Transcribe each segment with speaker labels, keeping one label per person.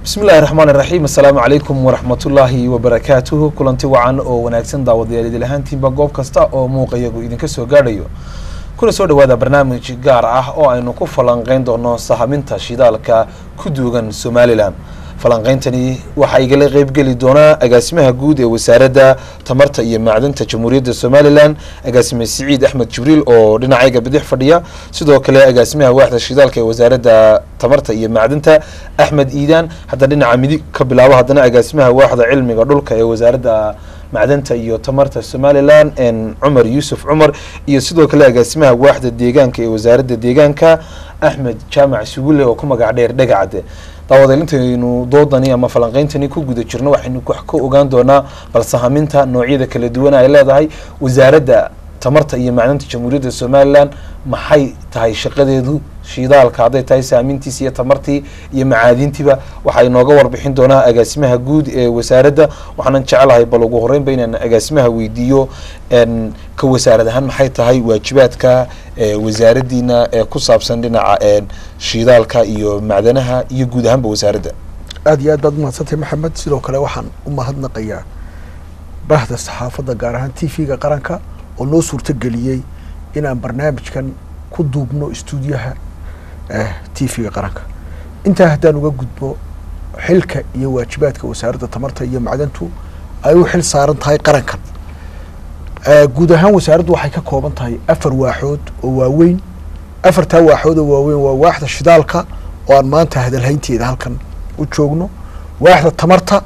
Speaker 1: bismi illahi raxmaan iraxiim assalaamu calaykum waraxmatullaahi wabarakaatuhu kulanti wacan oo wanaagsan daawadayaal idil ahaantiinba goob kasta oo muuqa iyagu idinka soo gaadhayo kuna soo dhawaada barnaamij gaar ah oo aynu ku falanqeyn doono sahaminta shidaalka ku duugan somalilan falanqeyntani waxaa igala qeybgeli doonaa agaasimaha guud ee wasaaradda tamarta iyo macdanta jamhuuriyadda somalilan agaasime siciid axmed jibriil oo dhinacayga bidix fadhiya sidoo kale agaasimaha waaxda shidaalka ee wasaaradda tamarta iyo macdanta axmed iidaan hadda dhinaca midig ka bilaabo haddana agaasimaha waaxda cilmiga dhulka ee wasaaradda macdanta iyo tamarta somalilan cumar yuusuf cumar iyo sidoo kale agaasimaha waaxda deegaanka ee wasaaradda deegaanka axmed jaamac sugulle oo ku magac dheer dhegacade daawadael intaynu doodani ama falanqeyntani ku guda jirno waxaynu wax ka ogaan doonaa bal sahaminta noocyada kala duwan ay leedahay wasaaradda tamarta iyo macdanta jamhuuriyadda somalilan maxay tahay shaqadeedu shidaalka hadday tahay saamintiisi iyo tamartii iyo macaadintiiba waxaa inooga warbixin doonaa agaasimaha guud ee wasaaradda waxaanan jecelahay bal ugu horeynba inaan agaasimaha weydiiyo ka wasaarad ahaan maxay tahay waajibaadka wasaaraddiina ee ku saabsan dhinaca shidaalka iyo macdanaha iyo guud ahaanba wasaaradda
Speaker 2: aada iyo aad baad umahadsantay maxamed sidoo kale waxaan u mahadnaqayaa bahda saxaafadda gaar ahaan t v-ga qaranka oo noo suurtogeliyey inaan barnaamijkan ku duubno istuudiyaha t v-ga qaranka intaa haddaan uga gudbo xilka iyo waajibaadka wasaaradda tamarta iyo macdantu ay u xil saaran tahay qarankan guud ahaan wasaaraddu waxay ka kooban tahay afar waaxood oo waaweyn afartaa waaxood oo waaweyn waa waaxda shidaalka oo aan maanta hadalhaynteeda halkan u joogno waaxda tamarta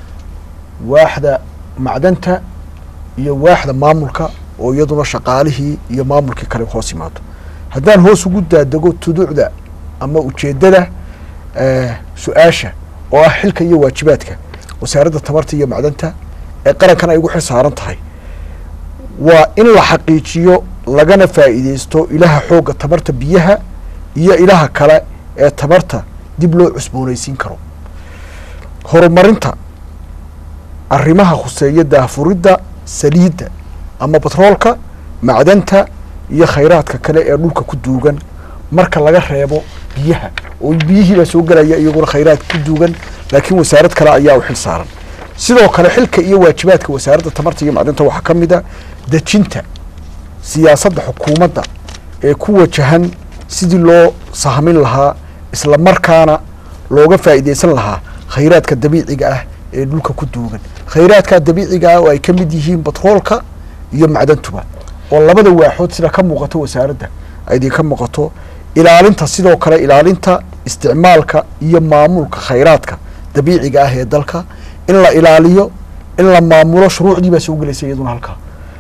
Speaker 2: waaxda macdanta iyo waaxda maamulka oo iyaduna shaqaalihii iyo maamulkii kale hoos yimaado haddaan hoos ugu daadego tuduucda ama ujeeddada su-aasha oo ah xilka iyo waajibaadka wasaaradda tamarta iyo macdanta ee qarankan ay ugu xil saaran tahay waa in la xaqiijiyo lagana faa'iideysto ilaha xoogga tamarta biyaha iyo ilaha kale ee tamarta dib loo cusboonaysiin karo horumarinta arrimaha khuseeya daafuridda saliidda ama batroolka macdanta iyo khayraadka kale ee dhulka ku duugan marka laga reebo biyaha oo biyihiibaa soo gelaya iyaguna khayraad ku duugan laakiin wasaarad kale ayaa u xil saaran sidoo kale xilka iyo waajibaadka wasaaradda tamarta iyo macdanta waxaa ka mid a dejinta siyaasadda xukuumadda ee ku wajahan sidii loo sahmin lahaa isla markaana looga faa'iideysan lahaa khayraadka dabiiciga ah ee dhulka ku duugan khayraadka dabiiciga ah oo ay ka mid yihiin batroolka iyo macdantuba oo labada waaxood sida ka muuqato wasaaradda ay idinka muuqato ilaalinta sidoo kale ilaalinta isticmaalka iyo maamulka khayraadka dabiiciga ah ee dalka in la ilaaliyo in la maamulo shuruucdii baa soo gelaysa iyaduna halkaa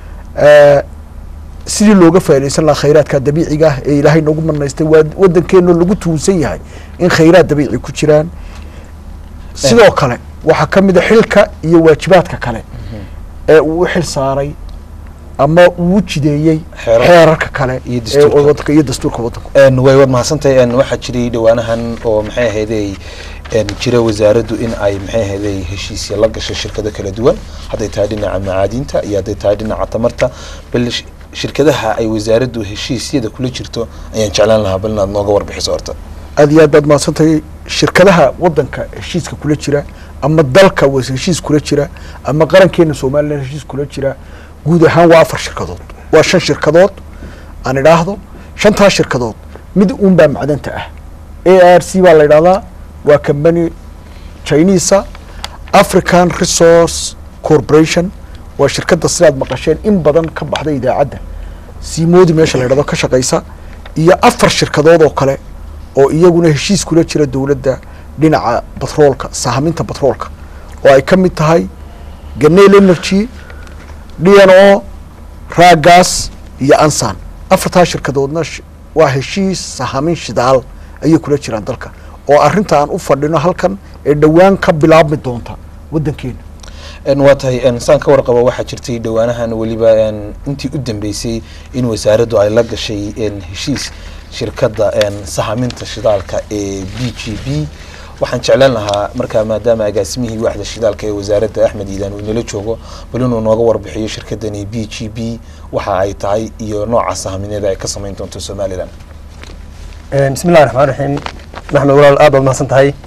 Speaker 2: sidii looga faaideysan lahaa khayraadka dabiiciga ah ee ilaahay noogu manaystay waa waddankeeno lagu tuunsan yahay in khayraad dabiici ku jiraan sidoo kale waxaa ka mid a xilka iyo waajibaadka kale ee uu u xil saaray ama uu jideeyey xeerarka kale eewadanka iyo dastuurka waddanka
Speaker 1: way waad mahadsantahay waxaa jiray dhawaanahan oo maxay ahayday jira wasaaraddu in ay maxay ahayday heshiisya la gashay shirkado kala duwan hadday tahay dhinaca macaadinta iyo hadday tahay dhinaca tamarta bal shirkadaha ay wasaaraddu heshiisyada kula jirto ayaan jeclaan lahaa bal inaad nooga warbixiso horta
Speaker 2: aada iyo aad baad mahadsantahay shirkadaha waddanka heshiiska kula jira ama dalka heshiis kula jira ama qarankeena somalilan heshiis kula jira guud ahaan waa afar shirkadood waa shan shirkadood aan idhaahdo shantaas shirkadood mid uun baa macdanta ah a r c baa la idhahdaa waa combany chinisa african resource corporation waa shirkadda sidaad maqasheen in badan ka baxda idaacadda siimoodi meesha la idhahdo ka shaqaysa iyo afar shirkadood oo kale oo iyaguna heshiis kula jira dowladda dhinaca batroolka sahaminta batroolka oo ay ka mid tahay ganel energy d n o raagas iyo ansan afartaa shirkadoodna waa heshiis sahamin shidaal ayay kula jiraan dalka oo arrinta aan u fadhino halkan ee dhowaan ka bilaabmi doonta waddankeena
Speaker 1: waa tahay saan ka warqabo waxaa jirtay dhawaanahan weliba intii u dambeysay in wasaaraddu ay la gashay heshiis shirkadda sahaminta shidaalka ee b g b waxaan jeclaan lahaa markaa maadaama agaasimihii waaxda shidaalka ee wasaaradda axmed iidaan uu inala joogo bal inuu nooga warbixiyo shirkadani b g b waxa ay tahay iyo nooca sahamineeda ay ka samayn doonto somalilan
Speaker 3: bismi illahi raxmaan raxiim maxmed walaal aad baad mahadsan tahay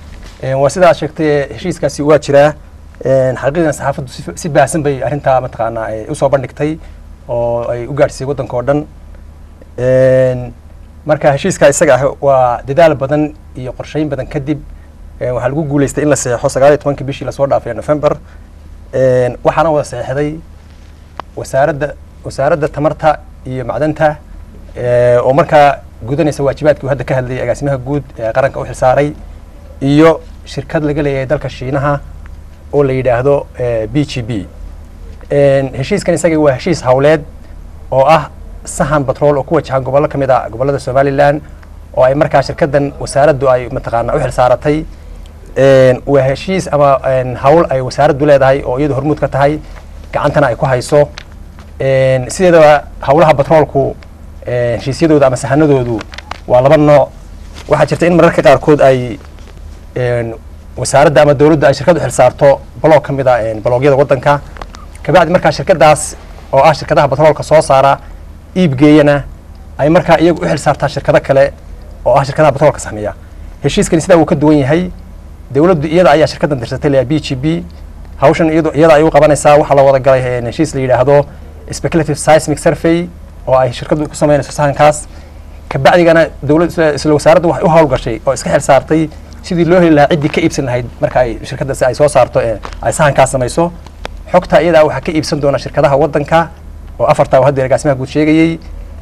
Speaker 3: Een, waa sidaa sheegtay heshiiskaasi waa jiraa Een, xaqiiqdan saxaafaddu si- si baahsan bay arrintaa mataqaanaa ay usoo bandhigtay oo ay u gaadhsiisay waddanka oo dhan Een, marka heshiiska isaga ah waa dadaal badan iyo qorsheyn badan kadib een, waxaa lagu guuleystay in la saxeexo sagaal iyo tobankii bishii lasoo dhaafay ee November Een, waxaana wada saxeexday wasaaradda wasaaradda tamarta iyo macdanta ee, oo markaa gudanaysa waajibaadkii uu hadda ka hadlayay agaasimaha guud ee qaranka u xilsaaray iyo shirkad laga leeyahay dalka shiinaha oo la yidhaahdo eh, b g b Een, heshiiskan isaga waa heshiis hawleed oo ah sahan batrool oo ku wajahan gobollo ka mid a gobollada somalilan oo ay markaa shirkaddan wasaaraddu ay mataqaana u xilsaaratay Een, waa heshiis ama een, hawl ay wasaaraddu leedahay oo iyadu hormuud ka tahay gacantana ay ku hayso Een, sideedaba hawlaha batroolku een, heshiisyadooda ama sahanadoodu waa laba nooc waxaa jirta in mararka qaarkood ay een, wasaaradda ama dowladda ay shirkad u xilsaarto baloog ka mid a een, baloogyada waddanka kabacdi markaa shirkadaas oo ah shirkadaha batroolka soo saara iibgeeyana ay markaa iyagu u xilsaartaa shirkado kale oo ah shirkadaha batroolka sameeya heshiiskani sidaa wuu ka duwan yahay dowladdu iyada ayaa shirkaddan dirsatay la b g b hawshan iyadu iyada ay u qabanaysaa waxaa la wada galay een, heshiis la yidhaahdo speculative seismic survey oo ay shirkaddu ku sameynayso sahankaas kabacdigana dowlad isla- isla wasaaraddu waxay u hawlgashay oo iska xil saartay sidii loo heli lahaa ciddii ka iibsan lahayd marka ay shirkaddaasi ay soo saarto ee ay sahankaas samayso xogta iyadaa waxaa ka iibsan doona shirkadaha waddanka oo afartaa uu hadda agaasimaha guud sheegayey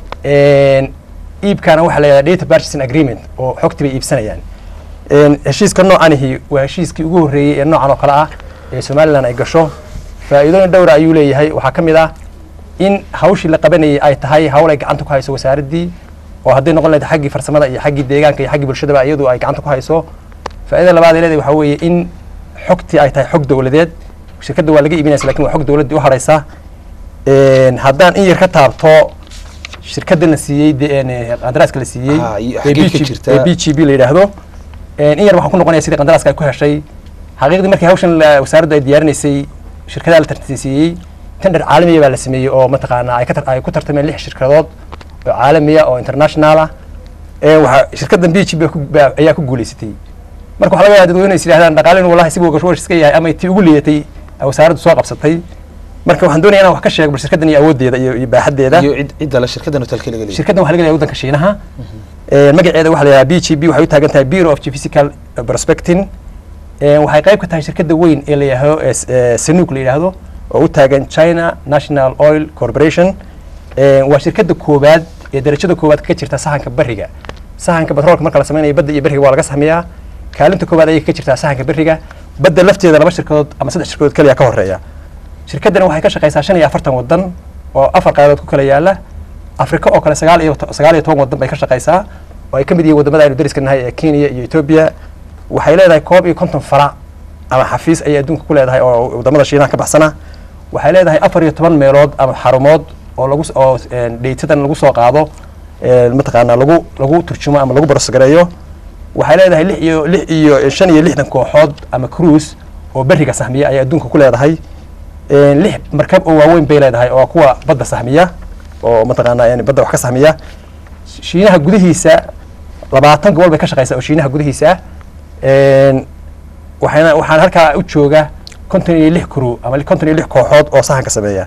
Speaker 3: Een, iibkana waxaa la yidhahdaa data purchasing agreement oo xogtii bay iibsanayaan Een, heshiiska noocanihi waa heshiiskii ugu horreeyey ee noocan oo kale ah ee somalilan ay gasho faa'iidooyin dhowra ayuu leeyahay waxaa ka mid ah in hawshii la qabanayay ay tahay hawl ay gacanta ku hayso wasaaraddii oo hadday noqon lahayd xaggii farsamada iyo xaggii deegaanka iyo xaggii bulshadaba iyadu ay gacanta ku hayso faa'iidada labaad ee leedahay waxaa weeye in xogtii ay tahay xog dowladeed shirkadda waa laga iibinaysa lakin waa xog dowladdii u haraysa Een, haddaan in yar ka taabto shirkadda la siiyey de- een, qandaraaska la siiyey
Speaker 1: Ah, iyo
Speaker 3: ee
Speaker 1: xaggee ka
Speaker 3: BG
Speaker 1: jirtaa?
Speaker 3: ee b g b la yidhaahdo Een, in yar waxaan ku noqonaya sidii qandaraaska ay ku heshay xaqiiqdii markii hawshan la- wasaaraddu ay diyaarinaysay shirkadaha la tartansiiyey tender caalamiya baa la sameeyey oo mataqaanaa ay ka tar- ay ku tartameen lix shirkadood oo caalamiya oo international ah Ee, waxaa shirkaddan b g b ku- baa- ayaa ku guuleysatay marka waxaa laga yaabaa dadweyne is yidhahdaan dhaqaalin wallahi si wash iska yahay ama tii ugu liidatay ay wasaaraddu soo qabsatay marka waxaan doonaya inaan wax ka sheego bal shirkaddan iyo awooddeeda iyo iyo baaxaddeeda
Speaker 1: iyo cid cidda le shirkaddan hotelka laga leeyahay
Speaker 3: shirkaddan waxaa laga leeyahay waddanka shiinaha Ee, magaceeda waxaa la yidhaha b g b waxay u taagan tahay bureau of geophysical prospecting Ee, waxay qayb ka tahay shirkadda weyn ee la yidhaahdo ee s- ee sanuuk la yidhaahdo oo u taagan china national oil corporation Ee, waa shirkadda koowaad ee darajada koowaad ka jirta sahanka bariga sahanka batroolka marka la sameynayo badda iyo beriga waa laga sameeyaa kaalinta koowaad ayay ka jirtaa sahanka beriga badda lafteeda laba shirkadood ama saddex shirkadood keliya ka horeeya shirkaddani waxay ka shaqaysaa shan iyo afartan waddan oo afar qaaradood ku kala yaala afrika oo kale sagaal iyo to- sagaal iyo toban waddan bay ka shaqaysaa oo ay ka mid yihiin waddamada aynu dariska nahay ee kenya iyo ethiopia waxay leedahay koob iyo konton farac ama xafiis ayay adduunka ku leedahay oo waddamada shiinaha ka baxsana waxay leedahay afar iyo toban meelood ama xarumood oo lagu s- oo een, dheytadan lagu soo qaado een, mataqaanaa lagu lagu turjumo ama lagu barosgareeyo waxay leedahay lix iyo lix iyo shan iyo lixdan kooxood ama cruise oo beriga sahmiya ayay adduunka ku leedahay Een, lix markab oo waaweyn bay leedahay oo kuwa badda sahmiya oo mataqaanaa yani badda wax ka sahmiya shiinaha gudihiisa labaatan gobol bay ka shaqaysaa oo shiinaha gudihiisa ah Een, waxayna waxaan halkaa u jooga konton iyo lix crew ama konton iyo lix kooxood oo sahanka sameeya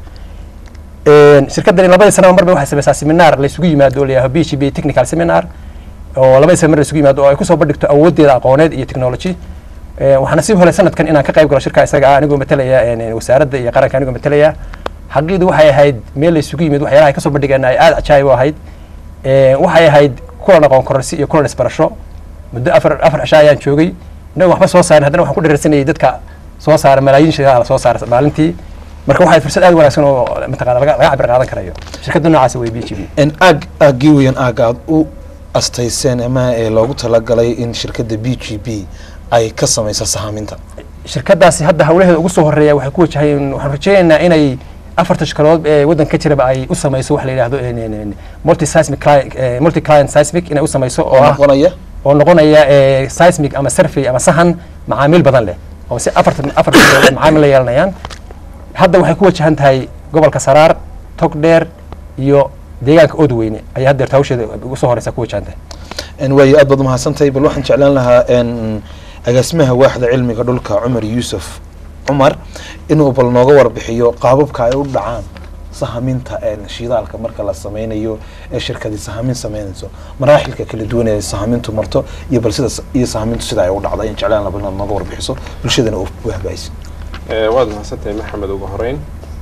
Speaker 3: Een, shirkaddani labadii sanaba mar bay waxay sameysaa seminar la isugu yimaado oo la yidhahdo b g b technical seminar oo labadii sana mar la isugu yimaado oo ay kusoo bandhigto awooddeeda aqooneed iyo technology Ee, waxaana sii helay sanadkan inaan ka qayb galo shirka isaga ah anigoo matalaya een, een, wasaaradda iyo qaranka anigoo matalaya xaqiiqdu waxay ahayd meel la isugu yimid waxyaalaha ay kasoo bandhigeen ay aada cajaayib u ahayd Ee, waxay ahayd kulan aqoon kororsi iyo kulan isbarasho muddo afar afar cisho ayaan joogay inagoo waxba soo saarin haddana waxaan ku dheersanayay dadka soo saara malaayiin shaqaala la soo saara maalintii marka waxay fursad aad u wanaagsan oo mataqaana laga laga cabir qaadan karayo shirkadda noocaasi way b g b
Speaker 1: n aag aaggii weyan aag aad u astayseen ama ee loogu talagalay in shirkadda b g b ay ka samayso sahaaminta
Speaker 3: shirkadaasi hadda hawlaheeda ugu soo horeeya waxay ku wajahayeen waxaan rajeynaynaa inay afarta shirkadood ee waddanka ka jiraba ay u samayso wax la yidhahdo multi seismic client eh, multi client seismic inay u samayso oo ah
Speaker 1: noqonaya
Speaker 3: oo noqonaya eh, seismic ama survey ama sahan macaamiil badan leh oo si afartan afartan shirkadood ay macaamiil la yeelanayaan hadda waxay ku wajahan tahay gobolka saraar togdheer iyo deegaanka oodweyne ayay haddeerta hawsheeda ugu soo horeysa ku wajahan tahay
Speaker 1: n waayo aad baad umahadsantahay bal waxaan jeclaan lahaa n agaasimaha waaxda cilmiga dhulka cumar yuusuf cumar inuu bal nooga warbixiyo qaababka ay u dhacaan sahaminta shidaalka marka la sameynayo ee shirkadii sahamin sameynayso maraaxilka kala duwan ee sahamintu marto iyo bal sida iyo sahamintu sida ay u dhacda in jeclaan laba inaad nooga warbixiso bulshadana u wahbaayso
Speaker 4: waad mahadsantahay maxamed ugu horeyn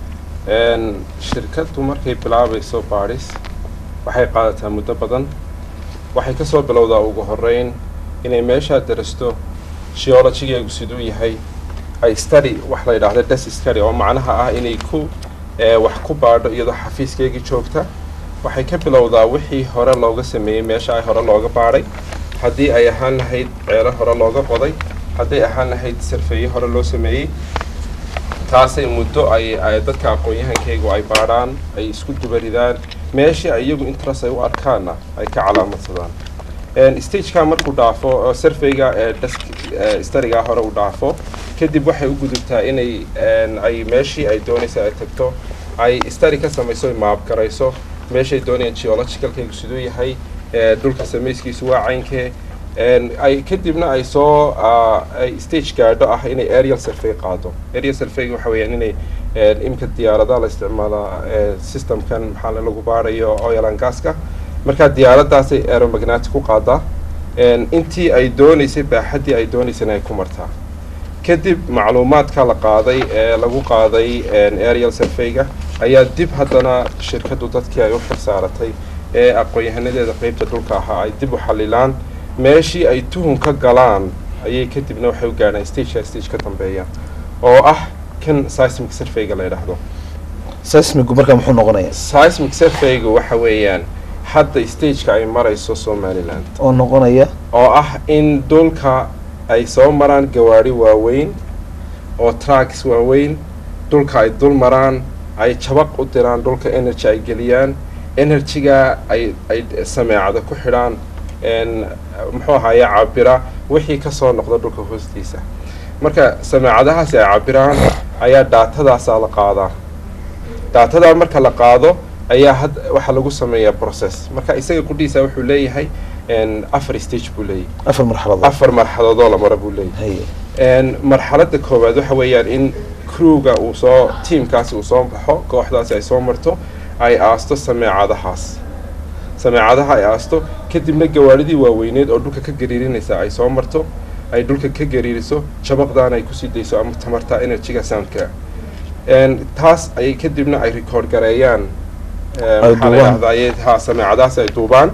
Speaker 4: shirkaddu markay bilaabayso baadhis waxay qaadataa muddo badan waxay ka soo bilowdaa ugu horeyn inay meeshaa darasto geologigeegu siduu yahay ay study wax la yidhaahdo des study oo macnaha ah inay ku wax ku baadho iyadoo xafiiskeygii joogta waxay ka bilowdaa wixii hore looga sameeyey meesha ay hore looga baadhay haddii ay ahaan lahayd ceelo hore looga qoday hadday ahaan lahayd sarfeeye hore loo sameeyey taasay muddo ay dadka aqoon-yahankeygu ay baadhaan ay isku dubaridaan meeshii ay iyagu interest ay u arkaanna ay ka calaamadsadaan stageka markuu dhaafo surveyga starigaa hore u dhaafo kadib waxay u gudubtaa inay ay meeshii ay doonaysa ay tagto ay stary ka samayso maab garayso meeshay doonayaan geologicalkaygu siduu yahay dhulka samayskiisu waa caynkee ay kadibna ay soo ay stage gaadho ah inay aerial survey qaado aerial surveyga waxa weeyaan inay imka diyaaradaha la isticmaalaa systemkan maxaa lagu baarayo oil and gaska markaa diyaaraddaasay aeromagnetic ku qaadaa intii ay doonaysay baaxaddii ay doonaysana ay ku martaa kadib macluumaadka la qaaday ee lagu qaaday aerial surveyga ayaa dib haddana shirkaddu dadkii ay u xirsaaratay ee aqoon-yahanadeeda qeybta dhulka ahaa ay dib u xalilaan meeshii ay tuhun ka galaan ayay kadibna waxay u gaadhaan stageka stage ka dambeeya oo ah kan seismic surveyga la yidhaahdo
Speaker 1: seismigu markaa muxuu noqonayaa
Speaker 4: seismic surveyga waxa weeyaan hadda stageka ay marayso somaliland
Speaker 1: oo noqonaya
Speaker 4: oo ah in dhulka ay soo maraan gawaari waaweyn oo tracks waaweyn dhulka ay dul maraan ay jabaq u diraan dhulka energy ay geliyaan energyga ay ay sameecada ku xidhaan muxuu ahaaye cabira wixii kasoo noqda dhulka hoostiisa marka sameecadahaasi ay cabiraan ayaa daatadaasaa la qaadaa daatadaa marka la qaado ayaa had waxaa lagu sameeyaa process marka isaga qudhiisa wuxuu leeyahay afar stage buu leeyahay
Speaker 1: afar marxaladood
Speaker 4: afar marxaladoodoo la mara buu leeyahay
Speaker 1: haye
Speaker 4: marxaladda koowaad waxa weeyaan in crewga uu soo tiamkaasi uu soo baxo kooxdaasi ay soo marto ay aasto sameecadahaas sameecadaha ay aasto kadibna gawaaridii waaweyneed oo dhulka ka gariirinaysa ay soo marto ay dhulka ka gariiriso jabaqdaana ay kusii dayso ama tamarta energyga soundka taas ay kadibna ay record gareeyaan maxaa la yidhahdaa ha sameecadahaas ay duubaan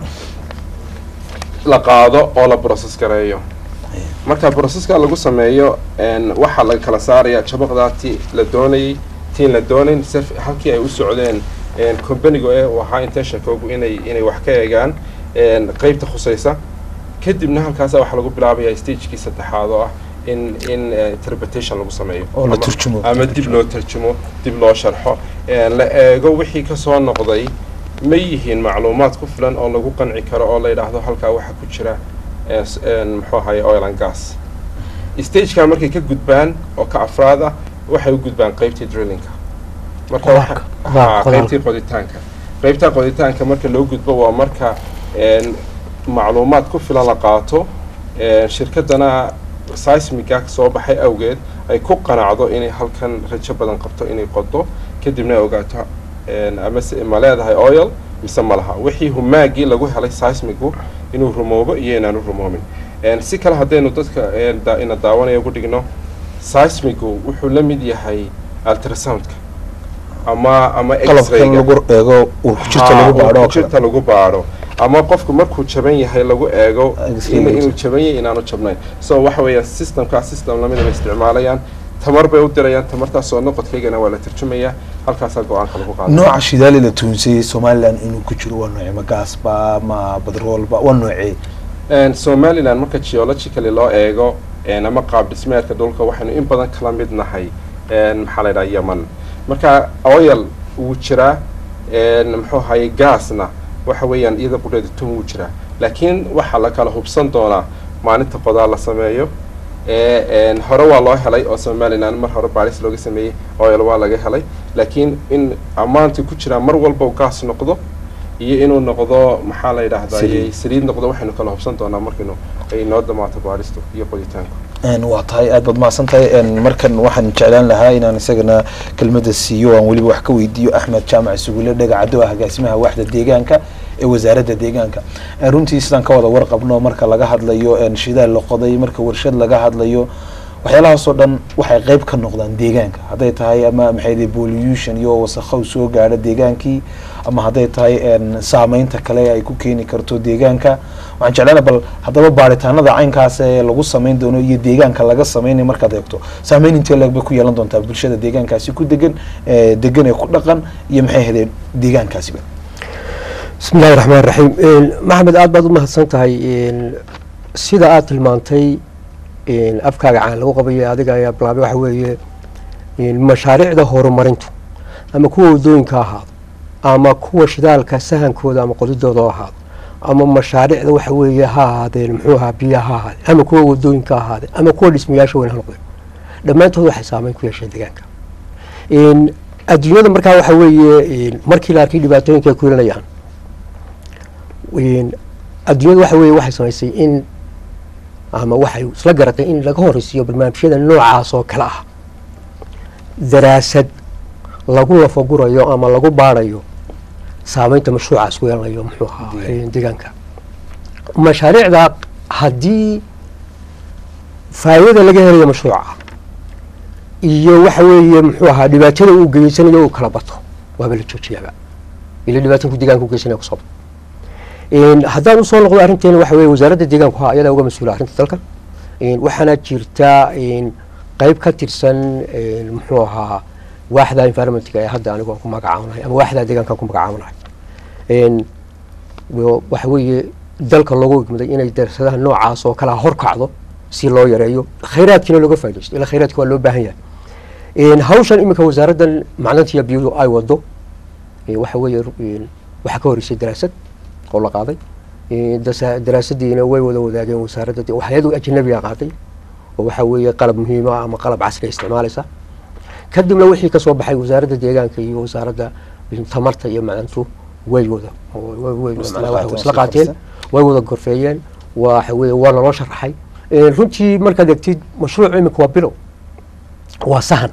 Speaker 4: la qaado oo la process gareeyo marka processka lagu sameeyo waxaa laga kala saarayaa jabaqdaa ti la doonayay tiin la doonayn halkii ay u socdeen combaniga ee uu ahaa intentionkoogu inay inay wax ka eegaan qeybta khusaysa kadibna halkaasa waxaa lagu bilaabaya stagekii saddexaad oo ah in in interpretation lagu sameeyo
Speaker 1: oo la turjumo
Speaker 4: ama dib loo tarjumo dib loo sharxo la eego wixii kasoo noqday ma yihiin macluumaad ku filan oo lagu qanci karo oo la yidhaahdo halkaa waxaa ku jira muxuu ahaye oil and gas stageka markay ka gudbaan oo ka afraad ah waxay u gudbaan qeybtii drillingka marka qeybtii qoditaanka qeybtaa qoditaanka marka loo gudbo waa marka macluumaad ku filan la qaato shirkaddana seismiga soo baxay awgeed ay ku qanacdo inay halkan rajo badan qabto inay qodo kadibna ay ogaato ama ma leedahay oil mise ma laha wixii humaagii lagu helay seismigu inuu rumoobo iyo inaanu rumoomin si kale haddaynu dadka ina daawanaya ugu dhigno seismigu wuxuu la mid yahay ultrasoundka ama ama
Speaker 1: qalabkan lagu eego uu ku jirta lagu baadho oo kale
Speaker 4: jirta lagu baadho ama qofku markuu jaban yahay lagu eego inuu jaban yahay inaanu jabnayn so waxa weeyaan systemkaa system lamidaba isticmaalayaan tamar bay u dirayaan tamartaas soo noqodkaygana waa la tarjumayaa halkaasaa go-aanka lagu qaada
Speaker 1: nooca shidaali la tuunsayey somaliland inuu ku jiro waa noocee ma gaasba ma badroolba waa noocee
Speaker 4: somaliland marka geologically loo eego ama qaab dhismeedka dhulka waxaynu in badan kala mid nahay maxaa la yidhaha yeman marka oil wuu jiraa muxuu ahaye gaasna waxa weeyaan iyada qudheeda tun wuu jiraa laakiin waxaa la kala hubsan doonaa maalinta qodaa la sameeyo hore waa loo helay oo somaliland mar hore baaris looga sameeyey oil waa laga helay laakiin in ammaantii ku jiraa mar walba gaas noqdo iyo inuu noqdo maxaa la yidhaahdaa saliid noqdo waxaynu kala hubsan doonaa markaynu ay noo damaato baaristu iyo qoditaanku
Speaker 1: Een, waa tahay aad baad mahadsan tahay Een, markan waxaan jeclaan lahaa inaan isagana kelmadda siiyo aan weliba wax ka weydiiyo axmed jaamac sugule dhagacado ah agaasimaha waaxda deegaanka ee wasaaradda deegaanka Een, runtii sidaan ka wada warqabno marka laga hadlayo een, shidaal la qoday marka warshad laga hadlayo waxyaalahaasoo dhan waxay qayb ka noqdaan deegaanka hadday tahay ama maxay pollution iyo wasakhow soo gaadha deegaankii ama hadday tahay een, saameynta kale ay ku keeni karto deegaanka waxaan jeclaana bal haddaba baaritaanada caynkaas ee lagu samayn doono iyo deegaanka laga sameynay markaad eegto saameyn intee leeg bay ku yeelan doontaa bulshada deegaankaasi ku degan ee degan ee ku dhaqan iyo maxay ahaydeen deegaankaasiba
Speaker 5: bismi illahi raxmaan raxiim maxamed aad baad u mahadsan tahay Een, sida aad tilmaantay een, afkaaga caan lagu qabayo adiga ayaa bilaabay waxa weeye een, mashaariicda horumarintu ama kuwa wadooyinka ha ahaado ama kuwa shidaalka sahankooda ama qodidooda ha ahaado ama mashaariicda waxa weeye ha ahaadeen muxuu ahaa biyaha ha ahaadeen ama kuwa wadooyinka ha ahaadeen ama kuwa dhismayaasha weyn ha noqdeen dhammaantood waxay saameyn ku yeesheen deegaanka Een, adduunyada markaa waxa weeye een, markii la arkay dhibaatooyinka ay ku yeelanayaan Een, adduunyada waxa weeye waxay samaysay in ama waxay isla garatay in laga horeysiiyo barnaamijyada noocaas oo kale ah daraasad lagu lafagurayo ama lagu baarayo saameynta mashruucaas ku yeelanayo muxuu ahaa
Speaker 1: Deegaan.
Speaker 5: een, deegaanka mashaariicda haddii faa'iidada laga helayo mashruuca iyo waxa weeye muxuu ahaa dhibaatada uu geysanayo uu kala bato waaba la joojiyaaba ila dhibaatan ku deegaanka u geysanaya kusoo bato Een, haddaan usoo noqdo arrinteena waxa weeye wasaaradda deegaanku ha ayadaa uga mas-uula arrinta dalka Een, waxaana jirta een, qayb ka tirsan een, muxuu ahaa waaxda environmentka ee hadda anigu aan ku magacaabanahay ama waaxda deegaanka aan ku magacaabanahay Een, wo- waxa weeye dalka loogu igmaday inay darsadaha noocaas oo kale ah horkacdo si loo yareeyo khayraadkiina looga faaidaysto ila khayraadka waa loo baahan yahay Een, hawshan iminka wasaaraddan macdantiya biyuhu ay wado ee, waxa weeye een, waxaa ka horeysay daraasad oo la qaaday Ee, dasa- daraasadiina way wada wadaageen wasaaradda de- waxyadu ajnabiga qaaday oo waxa weeye qalab muhiim ah ama qalab casri isticmaalaysa kadibna wixii kasoo baxay wasaaradda deegaanka iyo wasaaradda tamarta iyo macdantu way wada oo way- way-
Speaker 1: Isla
Speaker 5: macnaha
Speaker 1: qaateen,
Speaker 5: waxay isla
Speaker 1: isla
Speaker 5: qaateen
Speaker 1: qabsadeen.
Speaker 5: way wada gorfeeyeen waxa weeye waa naloo sharaxay Ee, runtii markaad egtid mashruuc iminka waa bilow waa sahan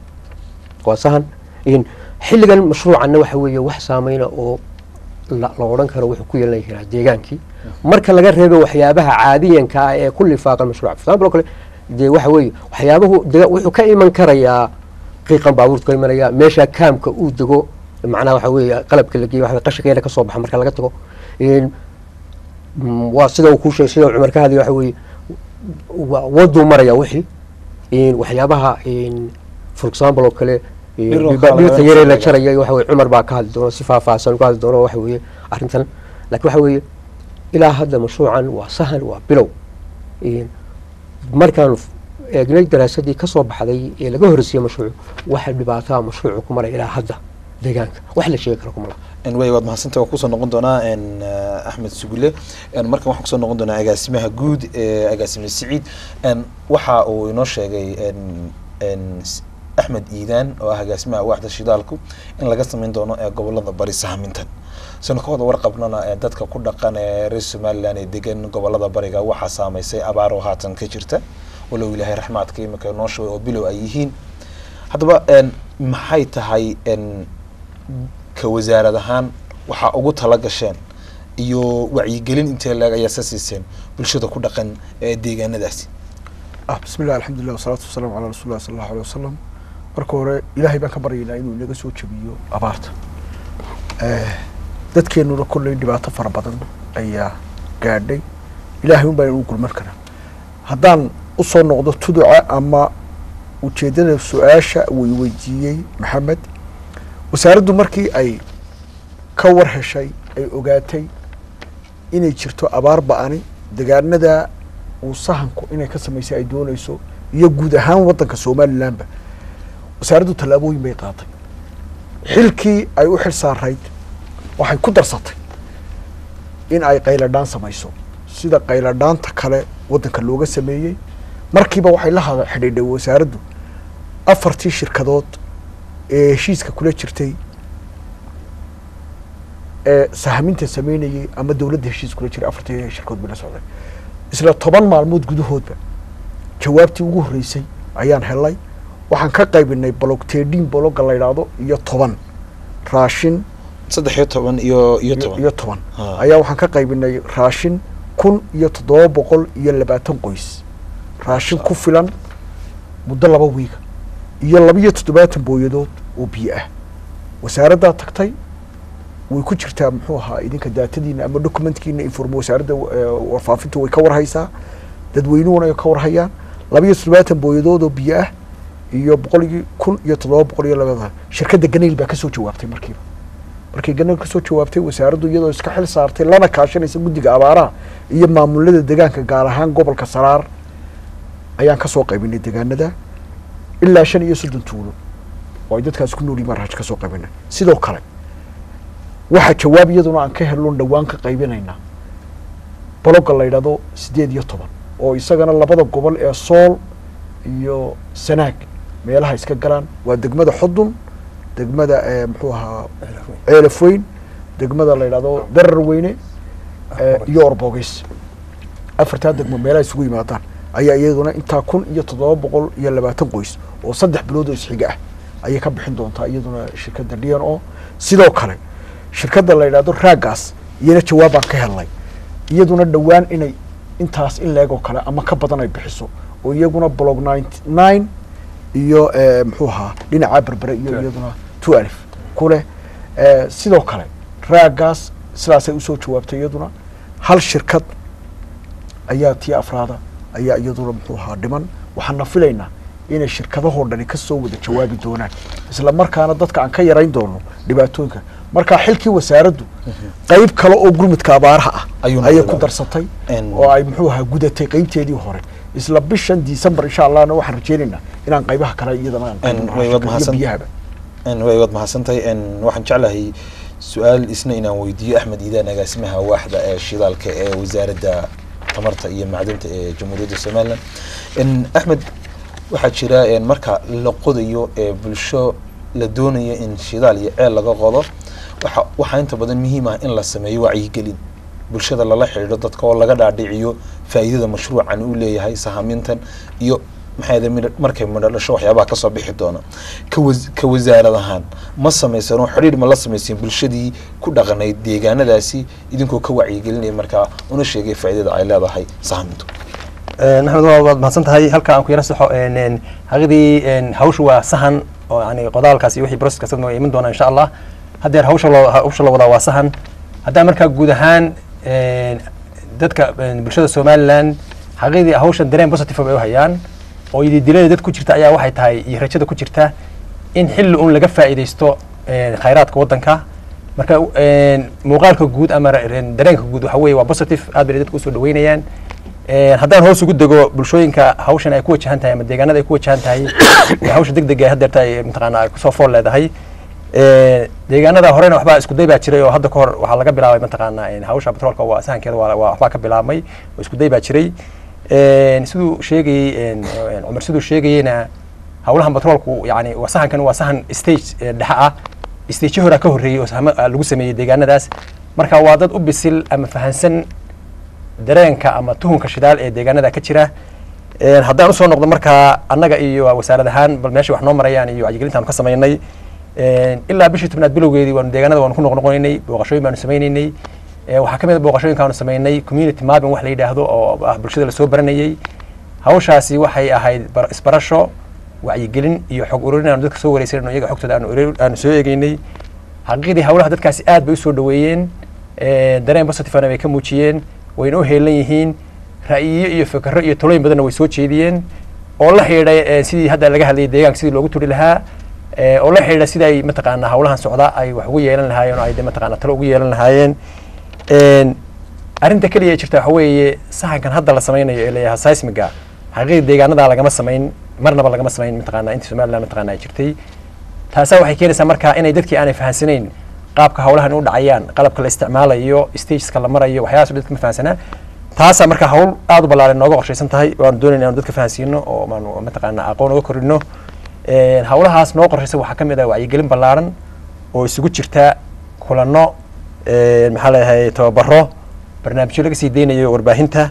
Speaker 5: waa sahan in xilligan mashruucanna waxa weeye wax saameyna oo la la odhan karo wuxuu ku yeelan karaa deegaankii marka laga reebo waxyaabaha caadiyanka ah ee ku lifaaqan mashruuca for example oo kale dee waxa weeye waxyaabahu dega- wuxuu ka iman karayaa qiiqan baabuurta ka imanaya meesha kaamka uu dego macnaha waxa weeye qalabka la geeyo waxa qashinkeena ka soo baxa marka laga tago Een, mm, waa sida uu kuu sheegay sida uu cumar ka hadlaya waxa weeye wa- waduu maraya wixii Een, waxyaabaha een, for example oo kale een,
Speaker 1: Dhir oo
Speaker 5: dhirta
Speaker 1: kale laga
Speaker 5: yaree la
Speaker 1: soo
Speaker 5: jaraya waxa weye cumar baa ka hadli doona si faahfaahsan uga hadli doona waxa weeye arrintan laakiin waxa weeye ilaa hadda mashruucan waa sahan waa bilow Een, markaan f- eegnay daraasadii ka soo baxday ee laga horreysiyey mashruucu waxa dhibaataa mashruucu ku maray ilaa hadda deegaanka wax la sheegi karo kuma laha
Speaker 1: En way waad mahadsantahay waa kusoo noqon doonaa en eh, axmed sugule en markan waxaan kusoo noqon doonaa agaasimaha guud ee agaasime siciid en waxa uu inoo sheegay en en s- axmed iidaan oo ah agaasimaha waaxda shidaalku in laga sameyn doono ee gobolada bari sahmintan sanu ka wada warqabnana ee dadka ku dhaqan ee reer somaliland ee degan gobolada bariga waxaa saameysay abaar oo haatan ka jirta walow ilaahay raxmaadka imika noo shubay oo bilow ay yihiin haddaba en maxay tahay en ka wasaarad ahaan waxaa ugu tala gasheen iyo wacyigelin intee leeg ayaa sa siiseen bulshada ku dhaqan ee deegaanadaasi
Speaker 2: ah bismi llah alxamdulilah wasalaatu wasalaamu calaa rasuuli lah sala allahu alay wasalam marka hore ilaahay baan ka baryaynaa inuu inaga soo jebiyo abaarta Eh, dadkeenuna kolley dhibaato fara badan ayaa gaadhay ilaahay un baa inuu gulman karaa haddaan usoo noqdo tuduca ama ujeeddada su-aasha way weydiiyey maxamed wasaaraddu markii ay ka war heshay ay ogaatay inay jirto abaar ba-ani degaanada uu sahanku inay ka samaysay ay doonayso iyo guud ahaan waddanka somalilandba wasaaraddu tallaabooyin bay qaatay xilkii ay u xil saarayd waxay ku darsatay in ay qayladhaan samayso sida qayladhaanta kale waddanka looga sameeyey markiiba waxay la hada xidhiidhay wasaaraddu afartii shirkadood ee heshiiska kula jirtay ee sahminta sameynayay ama dowladda heshiis kula jiray afartii shirkood bay la socday isla toban maalmood gudahoodba jawaabtii ugu horreysay ayaan helay waxaan ka qaybinay bolog tedin bologa la yidhaahdo iyo toban raashin
Speaker 1: saddex iyo toban iyo iyo
Speaker 2: iyo
Speaker 1: toban
Speaker 2: iyo toban
Speaker 1: Ha.
Speaker 2: ayaa waxaan ka qaybinay raashin kun iyo toddoba boqol iyo labaatan qoys raashin ku filan muddo laba wiiga iyo laba iyo toddobaatan booyadood oo biyo ah wasaaraddaa tagtay way ku jirtaa muxuu ahaa idinka daatadiina ama documentkiina inform wasaaradda eh, warfaafinta way ka warhaysaa dadweynuhuna ay ka warhayaan laba iyo toddobaatan booyadood oo biyo ah iyo boqol iyo kun iyo toddoba boqol iyo labada shirkadda ganayl baa kasoo jawaabtay markiiba markay ganayl kasoo jawaabtay wasaaraddu iyadoo iska xil saartay lana kaashanaysa guddiga abaaraha iyo maamulada deegaanka gaar ahaan gobolka saraar ayaan kasoo qaybinay deegaanada ilaa shan iyo soddon tuulo oo ay dadkaas ku nool yihiin marhaj kasoo qaybinay sidoo kale waxaa jawaab iyaduna aan ka helon dhowaan ka qaybinaynaa bologa la yidhahdo sideed iyo toban oo isagana labada gobol ee sool iyo sanaag meelaha iska galaan waa degmada xudun degmada eh, muxuu ahaa ceelaf weyn degmada la yidhahdo darar weyne eh, iyo orbogeys afartaa degmo meelaha isugu yimaadaan ayaa iyaduna intaa kun iyo toddoba boqol iyo labaatan qoys oo saddex bilood oo isxiga ah ayay ka bixin doontaa iyaduna shirkadda d n o sidoo kale shirkadda la yidhahdo raagaas iyana jawaabaan ka helnay iyaduna dhowaan inay intaas in leeg oo kale ama ka badan ay bixiso oo iyaguna blog ninety nine iyo eh, muxuu ahaa dhinacaa berbere iyo iyaduna two alif ku leh Eh, sidoo kale raagaas sidaasay usoo jawaabtay iyaduna hal shirkad ayaa tii afraada ayaa iyaduna muxuu ahaa dhiman waxaana filaynaa inay shirkadahoo dhani kasoo wada jawaabi doonaan isla markaana dadka aan ka yarayn doono dhibaatooyinka markaa xilkii wasaaraddu qeyb kale oo gurmudka abaaraha ah
Speaker 1: Ayuu
Speaker 2: ayay
Speaker 1: noqday.
Speaker 2: ku darsatay
Speaker 1: En-
Speaker 2: oo ay muxuu ahaa gudatay qeybteedii hore isla bishan december insha allahna waxaan rajeynaynaa inaan qaybaha kale iyadana aan
Speaker 1: En,
Speaker 2: qaybino
Speaker 1: way wad
Speaker 2: raashinka iyo
Speaker 1: mahadsan-
Speaker 2: biyahaba
Speaker 1: n way waad mahadsantahay n waxaan jeclahay su-aal isna inaan weydiiyo axmed iidaan agaasimaha waaxda ee shidaalka ee wasaaradda tamarta iyo macdinta ee jamhuuriyadda somalilan n axmed waxaa jira n marka la qodayo ee bulsho la doonayo in shidaal iyo ceel laga qodo waxa waxaa inta badan muhiim ah in la sameeyo wacyigelin bulshada lala xidhiidho dadka oo laga dhaadhiciyo faa'iidada mashruucan uu leeyahay sahamintan iyo maxay ahayd midho- markay midho dhasho waxyaabaha kasoo bixi doona ka was- ka wasaarad ahaan ma samaysan oo xidhiidh ma la samaysan bulshadii ku dhaqanayd deegaanadaasi idinkoo ka wacyigelinaya markaa una sheegay faa'iidada ay leedahay sahamintu
Speaker 3: maxamed waa waad mahadsan tahay halka aan ku yara saxo een, een, xaqidii een, hawshu waa sahan oo yani qodaalkaas iyo wixii broseskaas waa iman doona insha allah haddeer hawsha loo hawsha la wadaa waa sahan haddaan markaa guud ahaan een, dadka een, bulshada somaliland xaqidii hawshan dareen positive bay u hayaan oo ididilada dad ku jirta ayaa waxay tahay iyo rajada ku jirta in xilli un laga faa'iidaysto een, khayraadka waddanka marka een, muuqaalka guud ama re- dareenka guud waxa weeye waa positive aad bay dadku usoo dhaweynayaan Een, haddaan hoos ugu dego bulshooyinka hawshan ay ku wajahan tahay ama deegaanada ay ku wajahan tahay ee hawsha degdega ee haddeerta ay mataqaana ay kusoo fool leedahay Een, deegaanada horena waxbaa isku day baa jiray oo hadda kahor waxaa laga bilaabay mataqaana een, hawsha batroolka waa sahankeeda waa waa- waxbaa ka bilaabmay oo isku day baa jiray Een, siduu sheegayey een, een, cumar siduu sheegayeyna hawlahan batroolku yani waa sahankan waa sahan stage ee dhexe ah stage horaa ka horreeyey oo sahamo ah lagu sameeyey deegaanadaas marka waa dad u bisil ama fahansan dareenka ama tuhunka shidaal ee deegaanada ka jira Een, haddaan usoo noqdo markaa annaga iyo wasaarad ahaan bal meesha wax noo marayaan iyo wacyigelintaanu ka samaynay Een, ilaa bishii tobnaad bilowgeedii waanu deegaanada waanu ku noqnoqonaynay booqashooyin baanu sameynaynay Ee, waxaa ka mid a booqashooyinkaanu samaynay community mapping wax la yidhaahdo oo ah bulshada lasoo baranayay hawshaasi waxay ahayd bar- isbarasho wacyigelin iyo xog ururin aanu dadka soo wareysanayno iyaga xogtooda aanu ururin- aanu soo eegeynay xaqiiqdii hawlaha dadkaasi aad bay usoo dhaweeyeen Ee, dareen positivena bay ka muujiyeen wayna u heelan yihiin ra'yiyo iyo fikro iyo talooyin badanna way soo jeediyeen oo la xidhiidhay ee, sidii hadda laga hadlayay deegaanka sidii loogu turi lahaa ee, oo la xidhiidha sidii ay mataqaanaa hawlahan socda ay wax ugu yeelan lahaayeen oo ay de mataqaanaa talo ugu yeelan lahaayeen Een, arrinta keliya ee jirta waxa weeye sahankan hadda la sameynayo ee leeyahay seismiga xaqiiqda deegaanada lagama samayn marnaba lagama samayn mataqaanaa inta somaliland mataqaanaa ay jirtay taasaa waxay keenaysaa marka inay dadkii aanay fahansanayn qaabka hawlahan u dhacayaan qalabka la isticmaalayo stageska la marayo waxyaalahaas dadka ma fahansanaa taasaa marka hawl aad u ballaaran nooga qorshaysan tahay waanu doonayna inaanu dadka fahansiino oo maanu mataqaanaa aqoon uga korino Een, hawlahaas noo qorshaysan waxaa ka mid ah wacyigelin ballaaran oo isugu jirta kulano een, maxaa leeyahay tababaro barnaamijyo laga sii deynayo warbaahinta